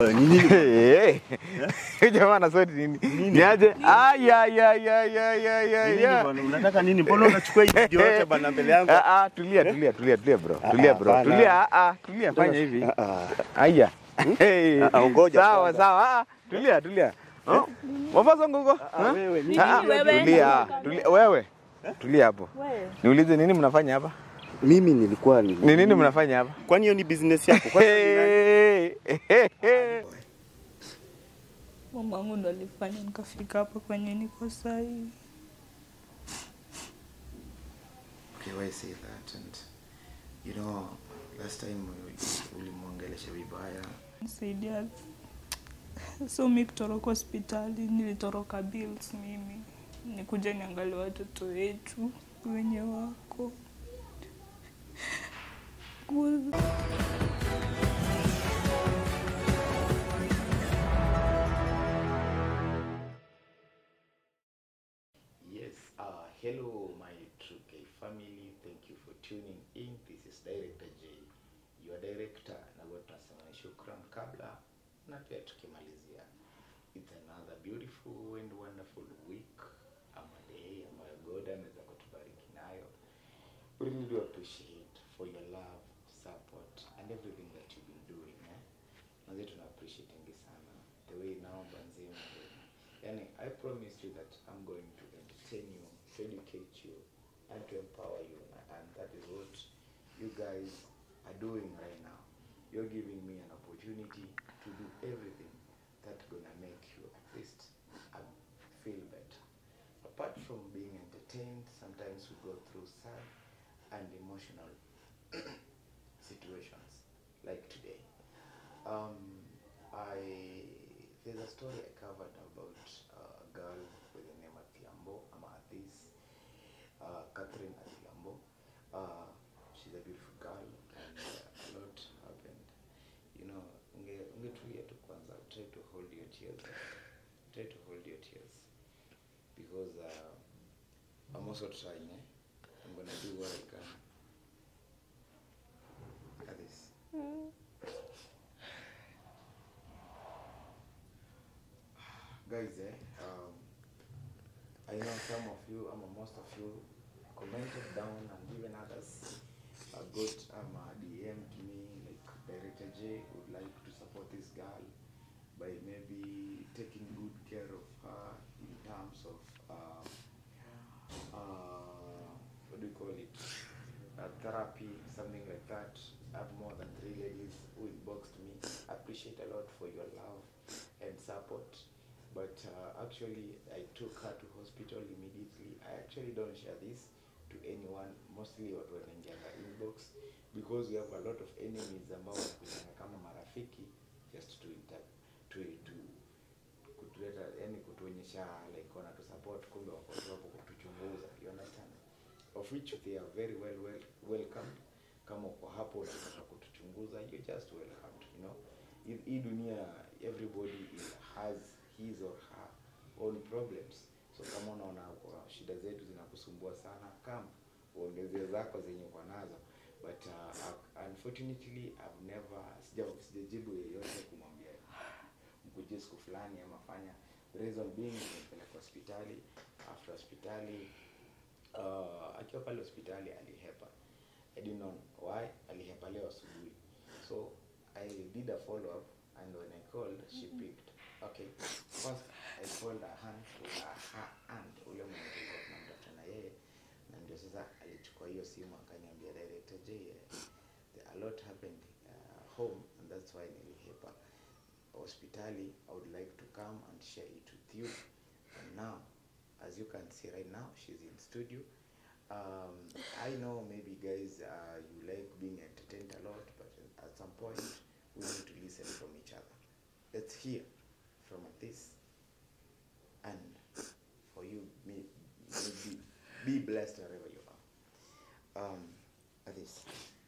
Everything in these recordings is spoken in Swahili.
Ni nini? Hey, hey. Jamaa anasoti nini? Niaje? Ay ay ay ay ay ay ay. Ni nini bwana? Unataka nini? Mbona unachukua hii video yote bwana mbele yangu? Ah ah, tulia tulia tulia tulia bro. Ah, Tulia ah, bro. bana. Tulia ah ah, tulia fanya hivi. Ah, ah. Aya. Hey. Ah, ah, ngoja Sawa kwanza. sawa. Ah, tulia tulia. Oh, Mombasa nguko? Ah, wewe, nini? Ah, ah, Wewe. Tulia. Tulia wewe. Tulia hapo. Wewe. Niulize nini mnafanya hapa? Mimi nilikuwa ni Ni nini mnafanya hapa? Kwani hiyo ni business yako? Kwani wewe ni nani? Hey, hey, hey. Mamangu ndo alifanya nikafika hapa kwenye niko sahii. Okay, why say that? And you know, last time uli- ulimwongelesha vibaya. Nisaidia. So mi kutoroka hospitali, nilitoroka bills mimi. Nikuja niangalie watoto wetu wenye wako. Ku- Yes, uh, hello my True K family. Thank you for tuning in. This is Director J, your director, na huwa tunasema ni shukran kabla na pia tukimalizia. It's another beautiful and wonderful week ama day ambayo God ameweza kutubariki nayo. We really do appreciate for your love, support and everything that you've been doing. Eh? Manze tuna appreciating sana the way naomba nzima yani I promise you that I'm going to entertain you, to educate you and to empower you and that is what you guys are doing right now. You're giving me an opportunity to do everything that's gonna make you at least um, feel better. Apart from being entertained, sometimes we go through sad and emotional situations like today. Um, I there's a story I covered about uh, a girl with the name Athiambo, ama Athis, uh, Catherine Athiambo. Uh, she's a beautiful girl and uh, a lot happened. You know, unge ungetulia tu kwanza, try to hold your tears. Try to hold your tears because uh, I'm also trying. Eh? I'm gonna do what I can. Athis. guys eh, um, I know some of you um, most of you commented down and even others uh, got um, uh, DM to me like Director J would like to support this girl by maybe taking good care of her in terms of uh, uh, what do you call it uh, therapy something like that I have more than three ladies who inboxed me I appreciate a lot for your love and support but uh, actually I took her to hospital immediately. I actually don't share this to anyone, mostly watu wanaingianga inbox because we have a lot of enemies ambao wanakujanga kama marafiki just to inter, to to kutuleta yani kutuonyesha like wana to support kumbe wako tu hapo kutuchunguza you understand of which they are very well, well welcomed kama uko hapo unataka kutuchunguza you just welcomed you know hii hii dunia everybody is, has his or her own problems so kama unaona kwa shida zetu zinakusumbua sana kama uongezee zako zenye uko nazo but uh, unfortunately I've never sija sijajibu yeyote kumwambia mkujie siku fulani ama fanya reason being nimepeleka hospitali after hospitali uh, akiwa pale hospitali alihepa I didn't know why alihepa leo asubuhi so I did a follow up and when I called she picked okay first I called her hand uh, her aunt ule mwenye tulikuwa tunamtafuta na yeye na ndio sasa alichukua hiyo simu akaniambia director J eh, the- a lot happened uh, home and that's why nilihepa hospitali I would like to come and share it with you and now as you can see right now she's in studio um, I know maybe guys uh, you like being entertained a lot but at some point we need to listen from each other let's hear from this and for you may, may be, be blessed wherever you are um, this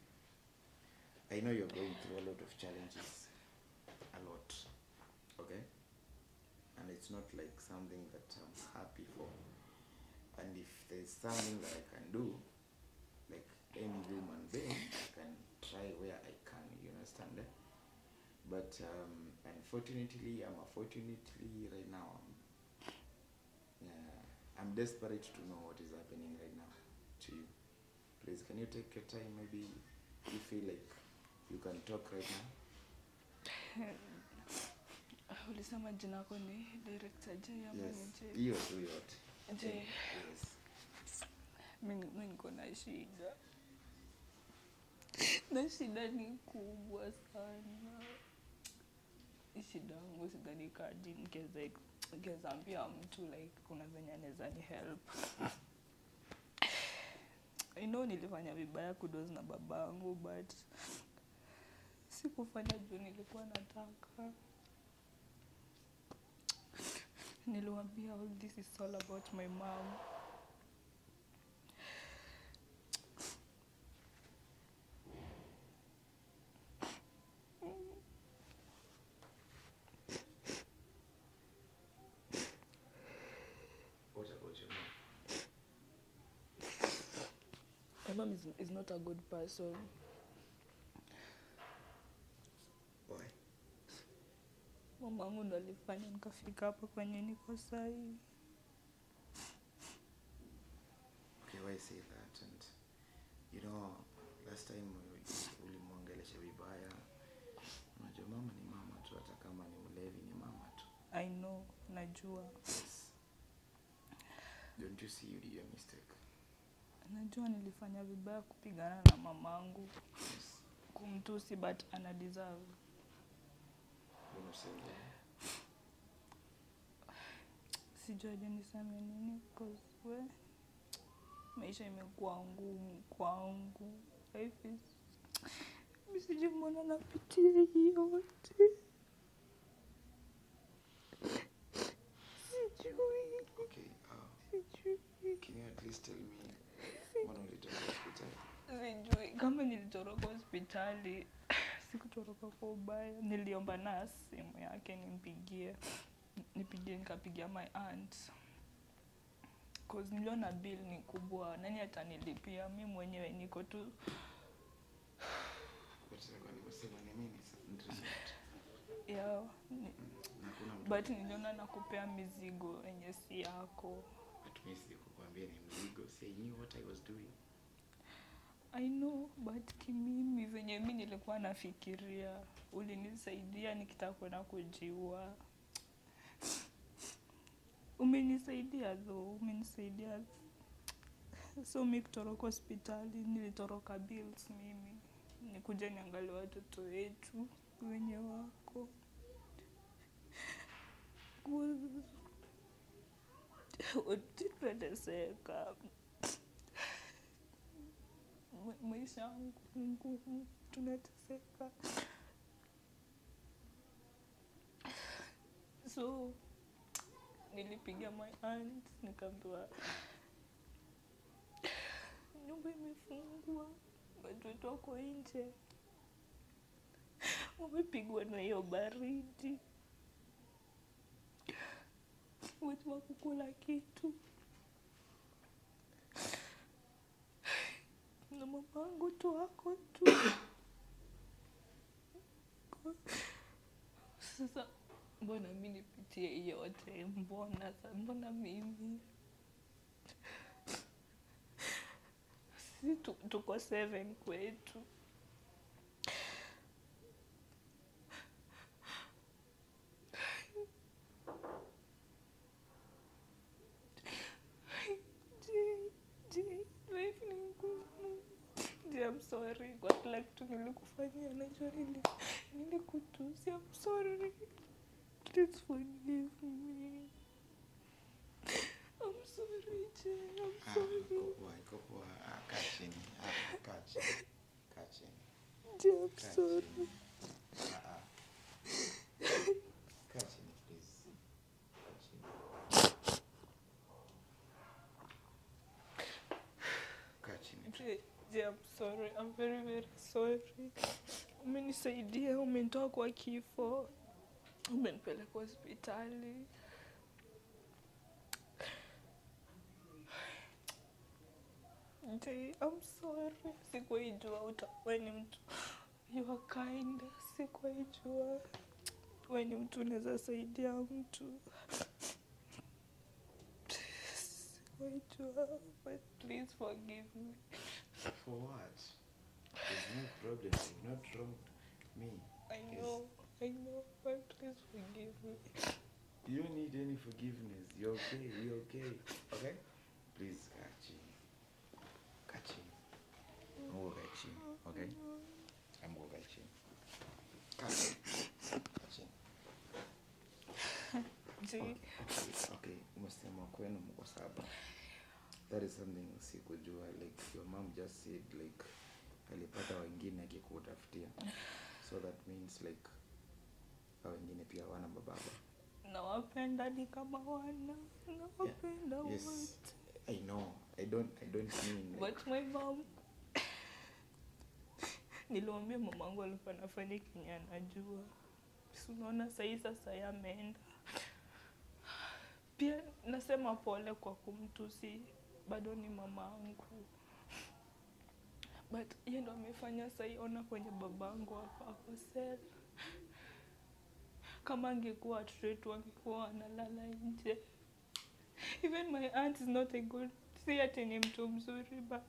I know you're going through a lot of challenges a lot okay and it's not like something that I'm happy for and if there's something that I can do like any human being I can try where I can you understand eh? but um, Unfortunately, I'm unfortunately right now. I'm, yeah, I'm desperate to know what is happening right now to you. Please, can you take your time? Maybe you feel like you can talk right now. ulisema jina yako ni director J ama Yes, ni J? hiyo tu yote. J. Yes. Mi mi niko na shida na shida ni kubwa sana. Hii Shida yangu sidhani kadi nikeza nikeza ambia mtu like kuna venye anaweza ni help. I know nilifanya vibaya kudozi na babangu but sikufanya juu nilikuwa nataka. Niliwambia all this is all about my mom. What about your mom? My mom is, is not a good person. Why? Mamangu ndo alifanya nikafika hapa kwenye niko sahii. Okay, why say that? And you know, last time uli- ulimwongelesha vibaya. Unajua mama ni mama tu, hata kama ni mlevi ni mama tu. I know, najua, Yes. Don't you see you did a mistake? najua nilifanya vibaya kupigana na mamangu, Yes. kumtusi but ana deserve. Mbona useme? Sijuaje niseme nini cause we maisha imekuwa ngumu kwangu. Life is mi sijui mbona napitia hii yote. Sijui, Okay, uh, sijui. can you at least tell me mbona ulitoka hospitali? Sijui kama nilitoroka hospitali, sikutoroka kwa ubaya. Niliomba nurse simu yake nimpigie, nipigie, nikapigia my aunt cause niliona bill ni kubwa, nani atanilipia? Mi mwenyewe niko tu But nilikuwa nimesema ni mimi sasa nitresent. yeah, ni, Na hakuna mtu. but niliona nakupea mizigo yenye si yako. But mimi sikukwambia ni mzigo. See, I knew what I was doing. I know but kimimi venye mi nilikuwa nafikiria, ulinisaidia nikitaka kwenda kujiua. Umenisaidia though, umenisaidia. So mi kutoroka hospitali, nilitoroka bills mimi, nikuja niangalie watoto wetu wenye wako tunateseka Ma- maisha yangu ni ngumu, tunateseka. So nilipiga my aunt nikaambiwa nyumba imefungwa, watoto wako nje, wamepigwa na hiyo baridi, watu wa kukula kitu na mamangu tu wako tu. Sasa mbona mi nipitie hii yote? Mbona sa, mbona mimi? Si tu, tuko seven kwetu. Je, je, life ni ngumu. Je, I'm sorry kwa kila kitu nilikufanyia. Najua nili nilikutusi. I'm sorry. Please forgive me. I'm sorry, Jay. I'm Ah, sorry. iko poa, iko poa. Ah, kaa chini. Ah, kaa chini. Kaa chini. Jay, I'm Kaa sorry. chini. Ah, ah. Kaa chini, please. Kaa chini. Kaa chini. Jay, Jay, I'm sorry. I'm very, very sorry. Umenisaidia, umenitoa kwa kifo, umenipeleka hospitali. Jay, I'm sorry. Sikuwahi jua utakuwa ni mtu you are kind. Sikuwahi jua. we ni mtu unaweza saidia mtu Siwaijua, but please forgive me For what? There's no problem. You've not wronged me. I know, I know, but please forgive me. You don't need any forgiveness. You're okay. We're okay. Okay? Please, Kachi. Kachi. Mungu Kachi. Okay? I'm Mungu Kachi. Kachi. Kachi. Ji, Okay, umesema kwenu mko saba. That is something sikujua. Like your mom just said like alipata wengine akikutafutia. So that means like hao wengine pia wana bababa. nawapenda ni kama wana nawapenda Yes. wote I know. I don't I don't mean like, but my mom niliwambia mamangu alikuwa anafanya kenye anajua si unaona sahii sasa yameenda pia nasema pole kwa kumtusi bado ni mamangu but ye ndo amefanya sahii ona kwenye babangu hapa ako sel kama angekuwa watoto wetu wangekuwa wanalala nje even my aunt is not a good si ati ni mtu mzuri but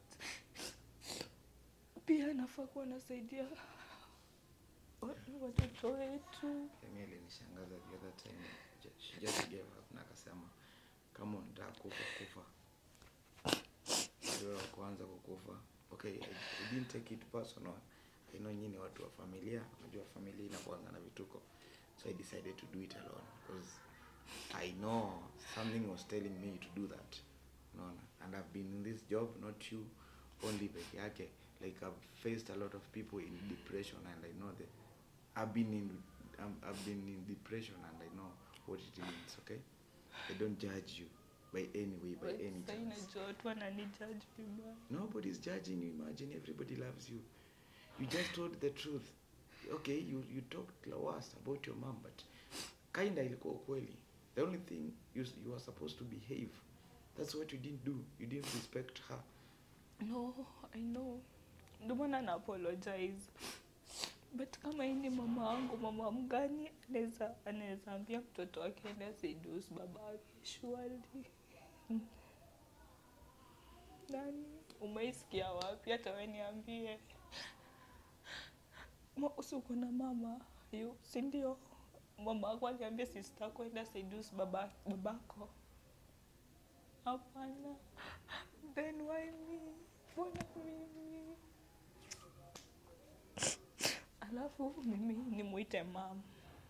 pia anafaa kuwa anasaidia wa- watoto wetu Emi alinishangaza the other time. Ju- She just gave up na akasema kama unataka kufa kufa. Ndio wa kwanza kukufa. Okay, I, I didn't take it personal. I know nyinyi ni watu wa familia. Unajua familia inakuanga na vituko. So I decided to do it alone because I know something was telling me to do that. Unaona? And I've been in this job not you only peke yake. Like I've faced a lot of people in depression and I know that I've been in I'm, I've been in depression and I know what it means, okay? I don't judge you by any way, by But any sahii chance. najua watu wananijaji vibaya Nobody's judging you. Imagine everybody loves you. You just told the truth. Okay, you, you talked the worst about your mom, but kinda ilikuwa ukweli. The only thing you, s- you were supposed to behave. That's what you didn't do. You didn't respect her. no i know ndio maana na apologize but kama hii ni mama wangu mama mgani anaweza anaweza ambia mtoto wake ende asidus baba wake shwali nani umeisikia wapi hata we niambie Ma- si uko na mama yu si ndio mama ako aliambia sista kwenda sidus baba babako hapana then why me mbona mimi alafu mimi nimuite mam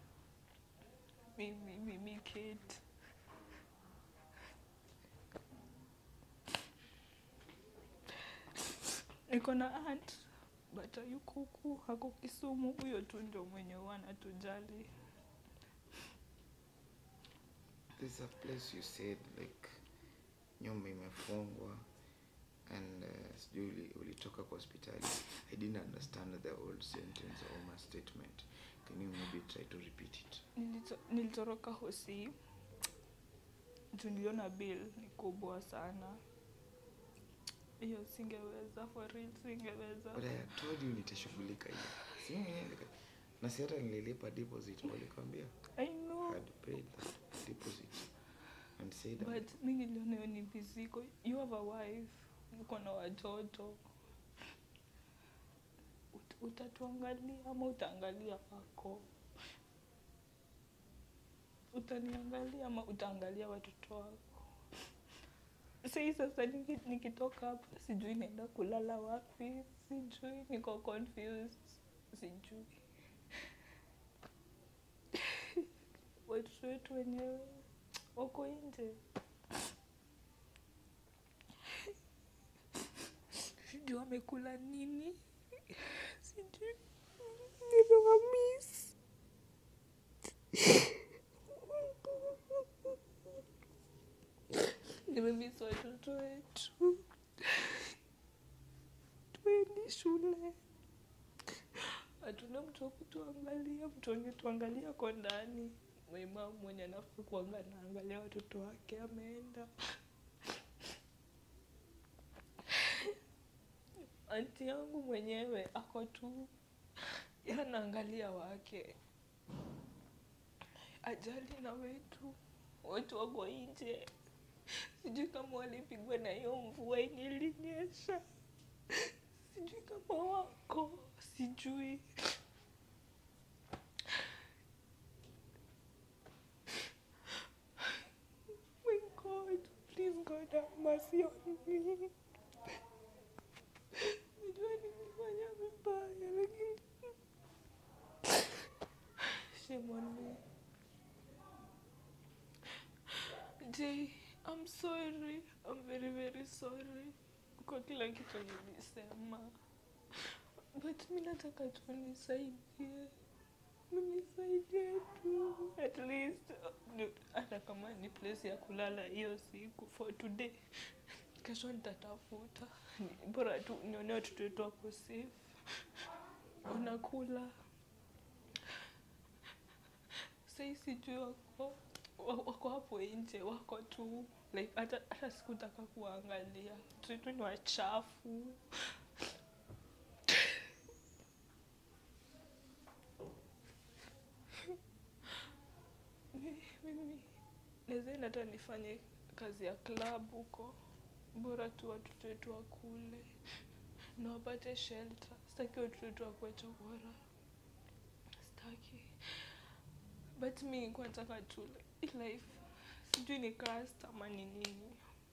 mimi mimi kid niko na aunt but hayuko huku hako kisumu huyo tu ndio mwenye huwa anatujali There's a place you said like nyumba imefungwa and uh, sijui uli- ulitoka kwa hospitali. I didn't understand the old sentence or my statement. Can you maybe try to repeat it? Nilito- nilitoroka hosi juu niliona bill ni kubwa sana hiyo singeweza for real singeweza But I told you nitashughulika hiyo. Si mimi mwenyewe nika- na si hata nililipa deposit walikwambia. i know I had paid that deposit and said I'm- but mi niliona hiyo ni viziko you have a wife uko na watoto Ut- utatuangalia ama utaangalia wako utaniangalia ama utaangalia watoto wako sii sasa niki- nikitoka hapa sijui naenda kulala wapi sijui niko confused sijui watoto wetu wenyewe wako nje sijui wamekula nini sijui niliwamis nimemis watoto wetu tuendi shule hatuna mtu wa kutuangalia mtu angetuangalia kwa ndani maimamu mwenye anafaa kuanga naangalia watoto wake ameenda anti yangu mwenyewe ako tu yanaangalia wake ajali na wetu watu wako nje, sijui kama walipigwa na hiyo mvua yenye ilinyesha, sijui kama wako, sijui. My God, please God have mercy on me. Najua nilifanya vibaya, lakini shame on me. Jay, I'm sorry. I'm very very sorry kwa kila kitu nilisema, but mi nataka tu nisaidie, mnisaidie tu at least, ni- hata kama ni place ya kulala hiyo siku for today. Kesho nitatafuta, Ni- bora tu nione watoto wetu wako safe, wanakula sai sijui wako wa- wako hapo nje wako tu like hata hata sikutaka kuangalia tu ni wachafu Mi- mimi nawezaenda hata nifanye kazi ya club huko bora tu watoto wetu wakule na wapate shelter sitaki watoto wetu wakuwe chokora sitaki but mi nilikuwa nataka tu like, life sijui ni cast ama ni nini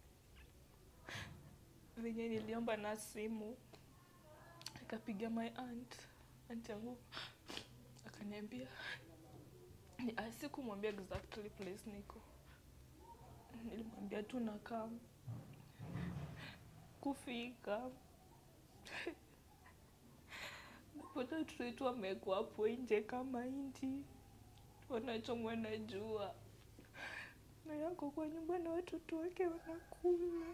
venye niliomba na simu akapiga my aunt aunt yangu akaniambia ni- ah, sikumwambia exactly place niko nilimwambia tu nakaa kufika napata watoto wetu wamekuwa hapo nje kama indi wanachomwa na jua na yako kwa nyumba na watoto wake wanakula.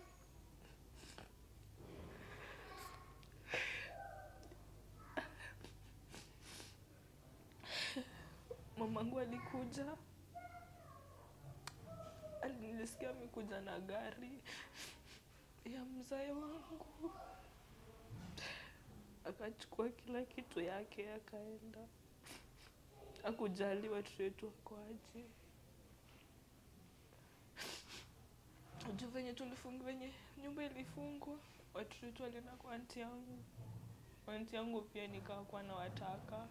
Mamangu alikuja, alinisikia amekuja na gari ya mzae wangu, akachukua kila kitu yake akaenda akujali watoto wetu wako aje. Juu venye tulifunga, venye nyumba ilifungwa, watoto wetu walienda kwa anti yangu. Anti yangu pia nikakuwa na wataka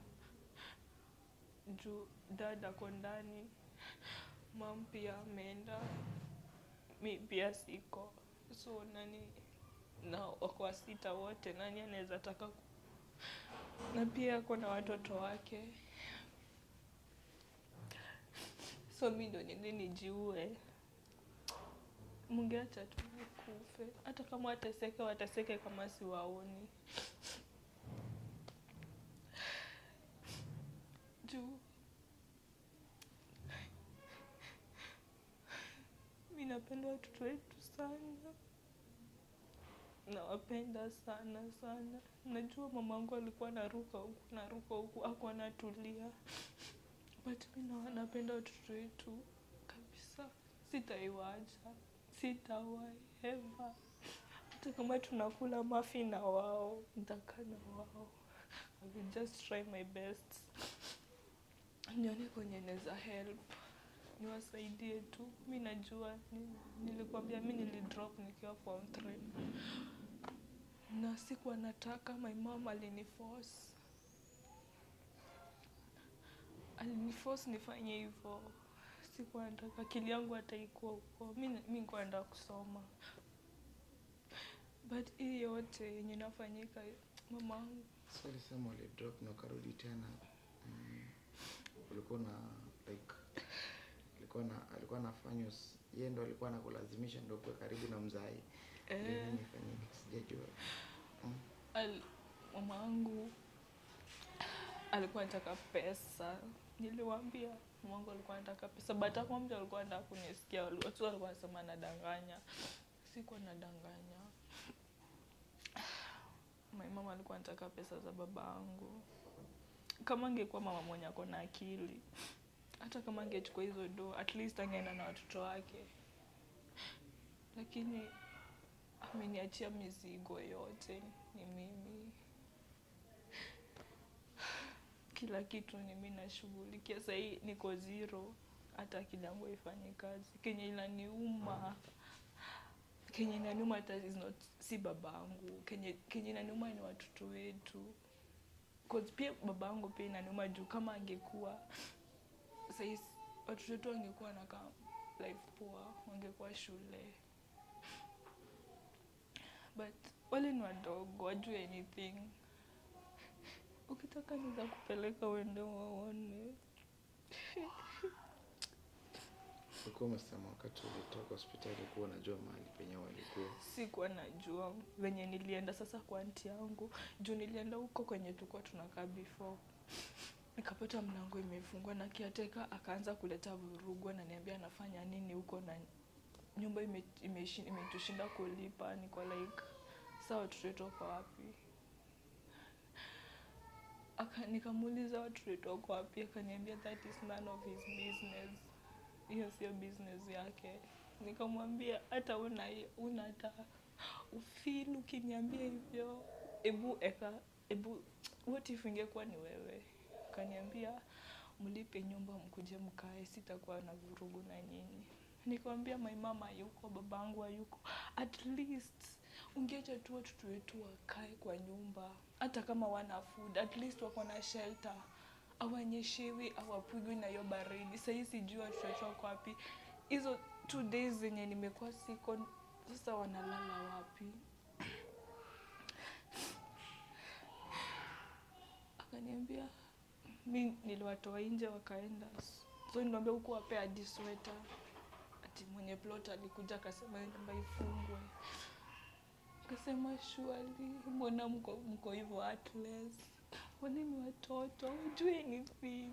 juu dada ako ndani, mam pia ameenda, mi pia siko, so nani na wako wasita wote, nani anaweza taka ku... na pia ako na watoto wake so mi ndo niende nijiue mungeacha tu nikufe hata kama wateseke wateseke kama siwaoni juu mi napenda watoto wetu sana nawapenda sana sana najua mamangu alikuwa anaruka huku naruka huku aku anatulia but mi na- napenda watoto wetu kabisa sitaiwacha sitawai eva hata kama tunakula mafi na wao ntakaa na wao I will just try my best nione kwenye naweza help niwasaidie tu mi najua ni- nilikwambia mi nilidrop nikiwa form 3 na sikuwa nataka my mom aliniforce aliniforce nifanye hivyo sikuwa nataka akili yangu hataikuwa huko mi mi nikuwa nataka kusoma but hii yote yenye inafanyika mamangu So ulisema ulidrop na ukarudi tena. Mm. Ulikuwa na like alikuwa na alikuwa anafanya us- yeye ndo alikuwa anakulazimisha ndo kuwe karibu na mzai. Eh. Ndio nini ifanyike? Sijajua. Mm. al, mama yangu alikuwa anataka pesa niliwambia mama wangu alikuwa anataka pesa but hakuna mtu alikuwa anataka kunisikia Wali- watu walikuwa wanasema nadanganya sikuwa nadanganya my mama alikuwa anataka pesa za baba yangu kama angekuwa mama mwenye ako na akili hata kama angechukua hizo do at least angeenda na watoto wake lakini ameniachia mizigo yote ni mimi kila kitu ni mimi nashughulikia sahii niko zero hata akili yangu haifanyi kazi kenye inaniuma kenye inaniuma hata is not si babangu kenye kenye inaniuma ni watoto wetu 'Cause pia babangu pia inaniuma juu kama angekuwa sahii watoto wetu wangekuwa na ka life poa wangekuwa shule but wale ni wadogo wajue anything ukitaka niza kupeleka uende waone ulikuwa umesema wakati ulitoka hospitali kuwa unajua mahali penye walikuwa sikuwa najua venye nilienda sasa kwa anti yangu juu nilienda huko kwenye tulikuwa tunakaa before nikapata mlango imefungwa na kiateka akaanza kuleta vurugu ananiambia anafanya nini huko na nyumba ime- imeshi- imetushinda kulipa niko like saa watoto wetu wako wapi Aka- nikamuuliza watoto wetu wako wapi akaniambia that is none of his business hiyo sio business yake nikamwambia hata una una hata ufil ukiniambia hivyo ebu eka ebu what if ingekuwa ni wewe akaniambia mlipe nyumba mkuje mkae sitakuwa na vurugu na nyinyi nikamwambia my mama hayuko babangu hayuko at least ungeacha tu watoto wetu wakae kwa nyumba hata kama wana food at least wako na shelter awanyeshewi awapigwi na hiyo baridi sahii sijui watoto wetu wako wapi hizo two days zenye nimekuwa siko sasa wanalala wapi akaniambia mi niliwatoa nje wakaenda so nilimwambia huku wape hadi sweta ati mwenye plot alikuja akasema hiyo nyumba ifungwe akasema shuali mbona mko mko hivyo atlas mbona ni watoto ujue anything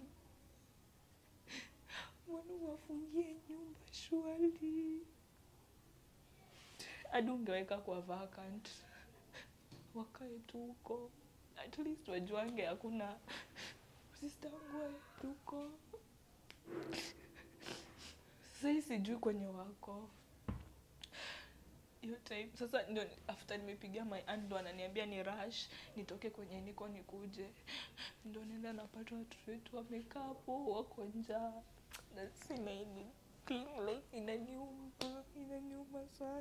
mbona uwafungie nyumba shuali hadi ungeweka kwa vacant wakae tu huko at least wajuange hakuna sistangu tuko sahii sijui kwenye wako hiyo time sasa ndio after nimepigia my aunt ndo ananiambia ni rush nitoke kwenye niko nikuje ndo nenda napata watoto wetu wamekaa hapo wako njaa na sina ini like inaniuma inaniuma sana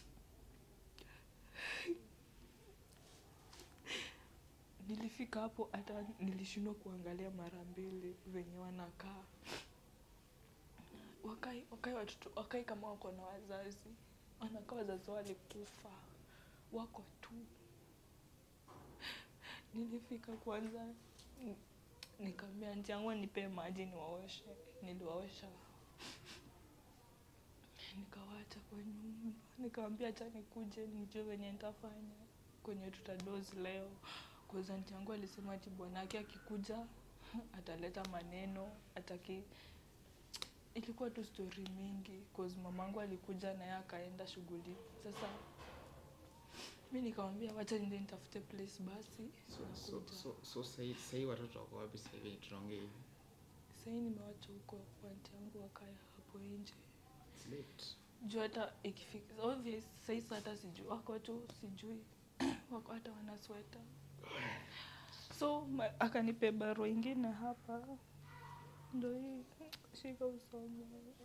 nilifika hapo hata nilishindwa kuangalia mara mbili venye wanakaa wakai wakai watoto wakai kama wako na wazazi wanakaa wazazi wao walikufa wako tu nilifika kwanza n- nikaambia nti yangu nipe maji niwaoshe niliwaosha nikawacha kwa nyumba nikawambia hacha nikuje nijue venye nitafanya kwenye tutadozi leo kwanza nti yangu alisema ati bwanake akikuja ataleta maneno ataki ilikuwa tu stori mingi cause mamangu alikuja naye akaenda shughuli sasa mi nikamwambia wacha ninde nitafute place basi so, so, nakuja. so, so sahii sahii watoto wako wapi sahii venye tunaongea hivi sahii nimewacha huko wanti yangu wakaya hapo nje It's late. juu hata ikifika obvious sahii sa hata sijui wako tu sijui wako hata wana sweta so ma, akanipe barua ingine hapa ndo hii shika usome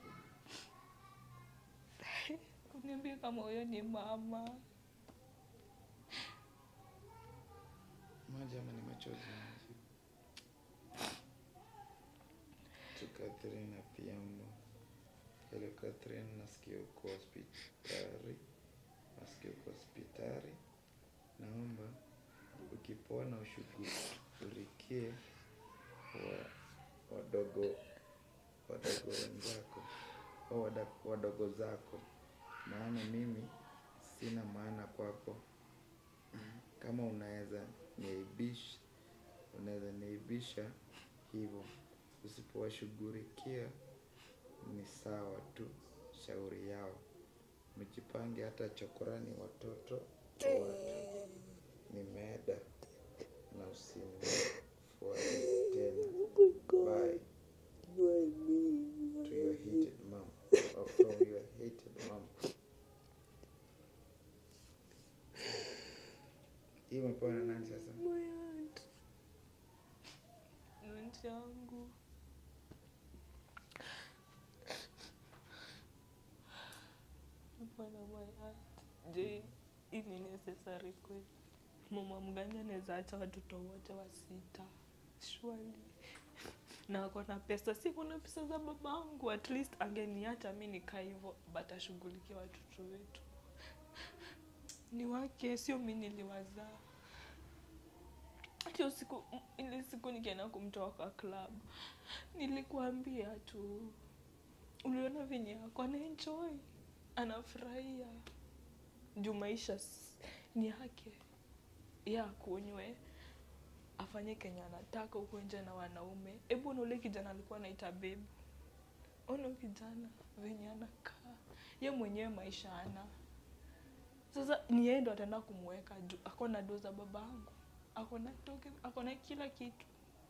uniambie kama huyo ni mama maji ama ni machozi maji tu Catherine Apiambo hello Catherine nasikia uko hospitali nasikia uko hospitali naomba ukipona ushughulikie wa, wadogo wadogo wenzako au wada- wadogo zako maana mimi sina maana kwako kama unaweza niaibisha unaweza niaibisha hivyo usipowashughulikia ni sawa tu shauri yao mjipange hata chokorani watoto watu nimeenda na usinifuate tena bye to your hated mom or from your hated mom hii umepewa na nani sasa my aunt aunt yangu necessary kweli mama mgani anaweza acha watoto wote wa sita shwali na ako na pesa si kuna pesa za babangu at least angeniacha mi nikaa hivyo but ashughulikia watoto wetu ni wake sio mi niliwazaa hiyo siku ile siku nikienda kumtoa kwa club nilikuambia tu uliona venye ako anaenjoy anafurahia juu maisha s- ni yake ya akunywe afanye kenye anataka huko nje na wanaume hebu na ule kijana alikuwa anaita bebu ona huyu kijana venye anakaa ye mwenyewe maisha ana sasa ni yeye ndo ataenda kumweka juu ako na do za babangu ako na toke ako na kila kitu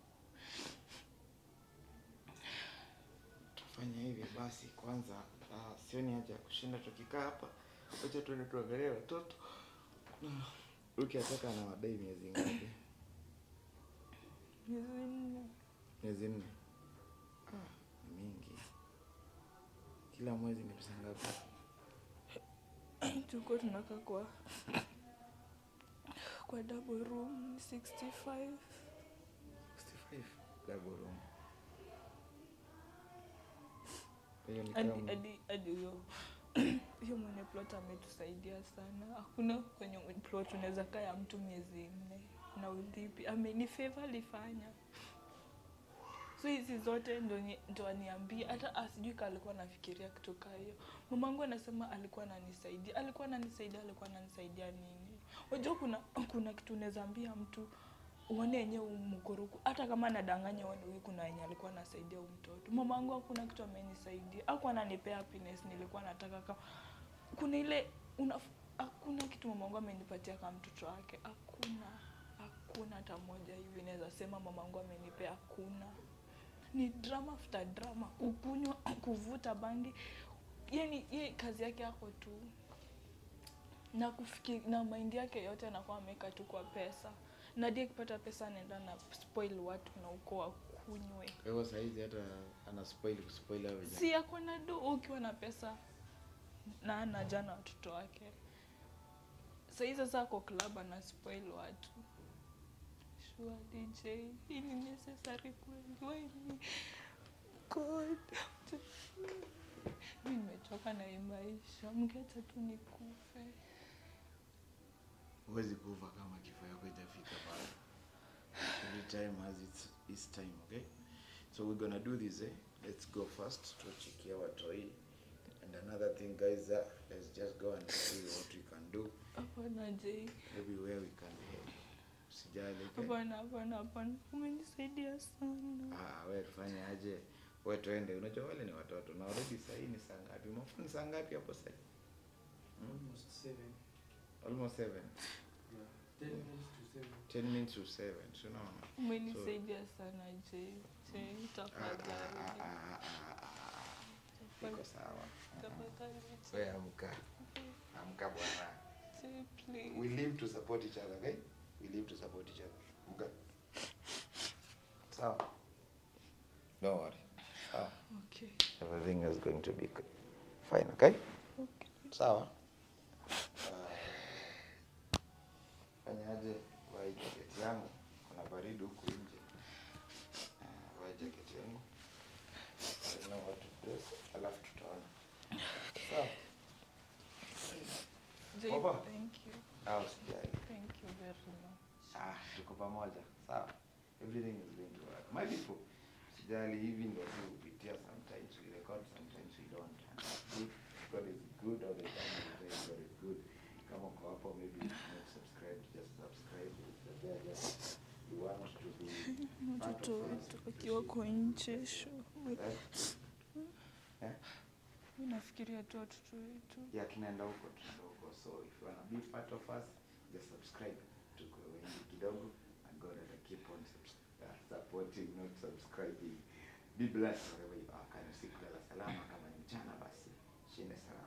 tufanye hivi basi kwanza uh, sioni haja ya kushinda tukikaa hapa wacha tuende tuangalie watoto Na ukiataka na wadai miezi ngapi miezi nne miezi nne ah, ni mingi kila mwezi ni pesa ngapi tulikuwa tunakaa kwa kwa double room 65 65 double room hiyo ni hadi kama hadi hadi huyo hiyo mwenye plot ametusaidia sana hakuna kwenye plot unaweza kaa ya mtu miezi nne na ulipi ame ni favor alifanya so hizi zote ndo ni- ndo aniambia hata asijui ka alikuwa anafikiria kutoka hiyo mamangu anasema alikuwa ananisaidia alikuwa ananisaidia alikuwa ananisaidia nini unajua kuna kuna kitu unaweza ambia mtu uone yenyewe mkuruku hata kama nadanganya uone huyu kuna yenye alikuwa anasaidia huyu mtoto mamangu hakuna kitu amenisaidia hakuwa ananipea happiness nilikuwa nataka kama kuna ile una hakuna kitu mamangu amenipatia kama mtoto wake hakuna hakuna hata moja hivi naweza sema mamangu amenipea hakuna ni drama after drama kukunywa kuvuta bangi yani ye kazi yake yako tu na kufikiri na maindi yake yote anakuwa ameweka tu kwa pesa na die akipata pesa anaenda na spoil watu na uko akunywe kwa hivyo sahizi hata ana spoil kuspoil hao vijana si ako na do ukiwa na pesa na anaja na watoto wake sahii sasa ako club ana spoil watu sure dj hii ni necessary kweli weni god mi nimechoka na hii maisha mngeacha tu nikufe huwezi kufa kama kifo yako itafika bado every time has its, its time okay so we're gonna do this eh? let's go first tuchikia watoi and another thing guys uh, let's just go and see what we can do hapana j maybe where we can help usijali okay? hapana hapana hapana umenisaidia sana ah we tufanye aje we tuende unajua wale ni watoto na already sahii ni saa ngapi mafu ni saa ngapi hapo sahii hmm? Almost seven. almost seven Yeah. Ten minutes to seven. ten minutes to seven so unaona umenisaidia sana j j Ah, ah, tafadhali ah, ah, ah, ah. iko sawa tafadhali we amka amka bwana j please we live to support each other okay we live to support each other amka sawa don't worry sawa okay everything is going to be good. fine okay okay sawa fanyaje vai jaketi yangu kuna baridi huku nje Ah, vai jaketi yangu I know what to do. alafu tutaona sawa j Baba. thank you au sijali thank you very much ah tuko pamoja sawa everything is going to work my people sijali hivi ndo tu hupitia sometimes we record sometimes we don't and that's good God is good all the time we thank God is good kama uko hapo maybe not subscribe just subscribe Yeah, just you want to be part mtoto of us, wetu akiwa kwa nje sho eh? Eh? mi nafikiria tu watoto wetu yeah tunaenda huko tunaenda huko so if you wanna be part of us just subscribe tuko wengi kidogo and god will keep on subs- uh, supporting not subscribing be blessed wherever you are kama siku ya salama kama ni mchana basi shinde salama